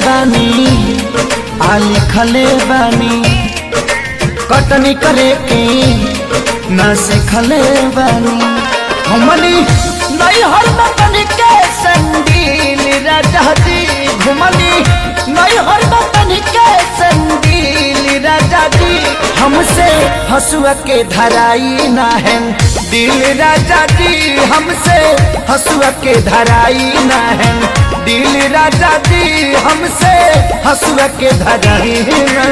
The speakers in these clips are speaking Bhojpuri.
बानी आ लिखले बानी कटनी करे के ना सिखले बानी हमनी नहीं हर बतन के संगील राजा जी घुमनी नहीं हर बतन के संगील राजा जी हमसे हसुआ के धराई ना है दिल राजा जी हमसे हसुआ के धराई ना है दिल राजा जी हमसे हसुआ के धराई ना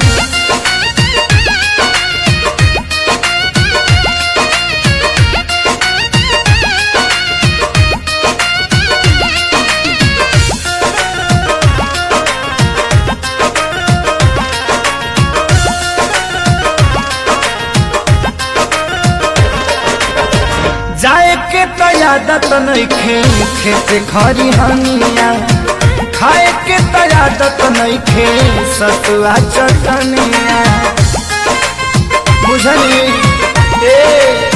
जाए के तो आदत नइखे खेत खरी हनिया खाए के तो आदत नइखे सतुआ चटनिया बुझली ए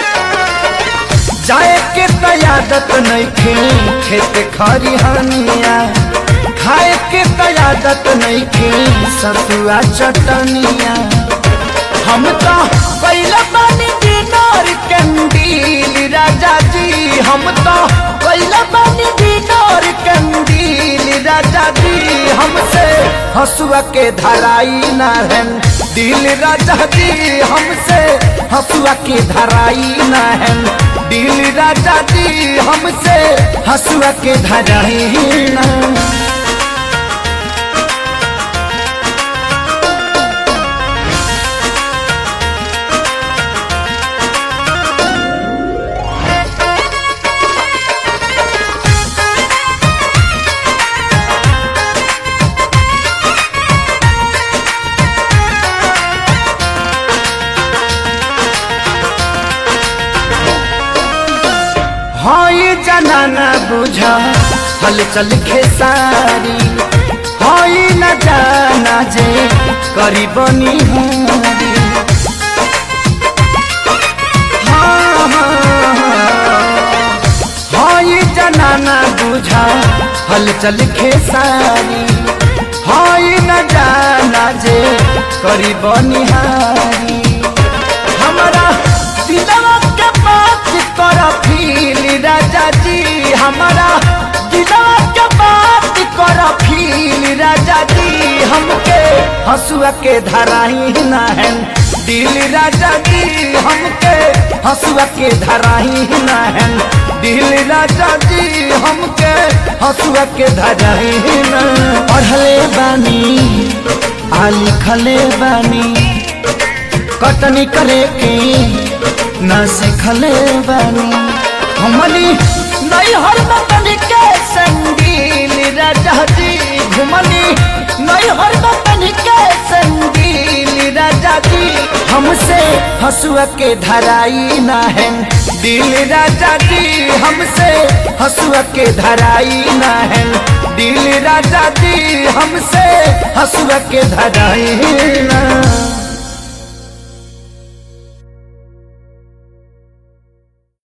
जाए के तो आदत नइखे खेत खरी हनिया खाए के तो आदत नइखे सतुआ चटनिया हम तो पहले पानी दिनार कंदील राजा जी हम तो पहले पानी दिनार कंदील राजा जी हमसे हसुआ के धराई ना है दिल राजा जी हमसे हसुआ के धराई ना है दिल राजा जी हमसे हसुआ के धराई ना हई जनाना बुझा हल चल खेसारी हई न जाना जे करी बनी हारी हाँ, हाँ, हाँ। हई जनाना बुझा हल चल खेसारी हई न जाना जे करी बनी हारी हमारा दिलवा के बात कर फील राजा जी हमारा दिलवा के बात कर फील राजा जी हमके हसुआ के धराई ना है दिल राजा जी हमके हसुआ के धराई ना है दिल राजा जी हमके हसुआ के धराई ना पढ़ले बानी आ लिखले बानी कटनी करे के न सिखले बानी हमनी नहीं हर बतन के संगील राजा जी घुमनी नहीं हर बतन के संगील राजा जी हमसे हसुआ के धराई ना है दिल राजा जी हमसे हसुआ के धराई ना है दिल राजा जी हमसे हसुआ के धराई